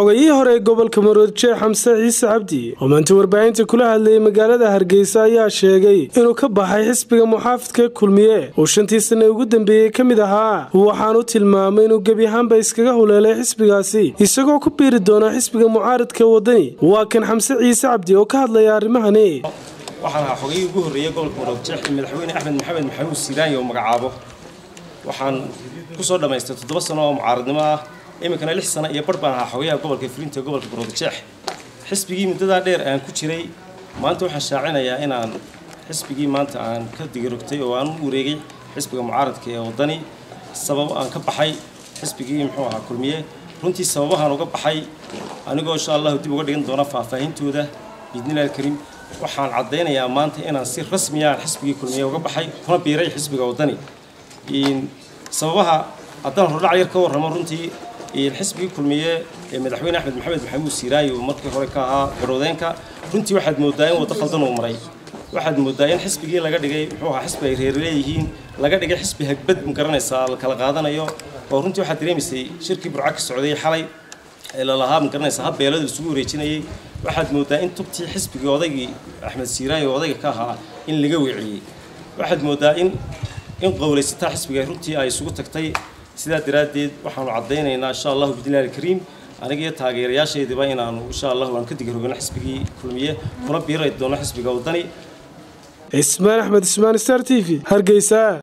xogayihii hore ee gobolka maroodjeex xamse ciise cabdi oo maanta warbaahinta kula hadlayay magaalada hargeysa ayaa sheegay inuu ka baxay xisbiga muxaafidka kulmiye uu shantii sanne ugu dambeeyey ka mid ahaa waxaanu tilmaamay inuu gebi ahaanba iskaga huleelay xisbigaasi isagoo ku biiri doona xisbiga mucaaridka wadani waa kan xamse ciise cabdi oo ka hadlaya arrimahani waxaan ahaa xogayihii ugu horreeyey gobolka maroodjeex madaxweyne axmed maxamed maxamuud siiraanyi oo magacaabo waxaan ku soo dhammaystay toddoba sano oo mucaaradnimo ah iminkana lix sano iyo barh baan ahaa xogayaha gobolka fulinta gobolka maroodjeex xisbigii muddadaa dheer aan ku jiray maanta waxaan shaacinayaa inaan xisbigii maanta aan ka digirogtay oo aan u wareegay xisbiga mucaaradka ee waddani sabab aan ka baxay xisbigii muxuu ahaa kulmiye runtii sababahaan uga baxay anigoo insha allahu dib uga dhigan doona faahfaahintooda biidnillahi alkariim waxaan caddaynayaa maanta inaan si rasmiya aan xisbigii kulmiye uga baxay kuna biiray xisbiga waddani sababaha haddaan hordhac yar ka warramo runtii xisbigii kulmiye ee madaxweyne axmed maxamed maxamuud siiraayi uu markii hore ka ahaa garowdeenka runtii waxaad mooddaa in waddo khaldan uu maray waxaad mooddaa in xisbigii laga dhigay muxuu ahaa xisbi ay reer leeyihiin laga dhigay xisbi hagbad ma garanaysaa la kala qaadanayo oo runtii waxaad dareemaysay shirkii burca ka socday xalay ee lalahaa ma garanaysaa hab beelada isugu wareejinayay waxaad mooddaa in tubtii xisbigii odaygii axmed siiraayi oo odayga ka ahaa in laga weeciyey waxaad mooddaa in in qowlaysataa xisbiga runtii ay isugu tagtay sidaa daraaddeed waxaanu caddaynaynaa insha allahu bidnillahi alkariim aniga iyo taageerayaashaydiba inaanu insha allahu aan ka digirogano xisbigii kulmiye kuna biiray doono xisbiga waddani cismaan axmed ismaan star t v hargeysa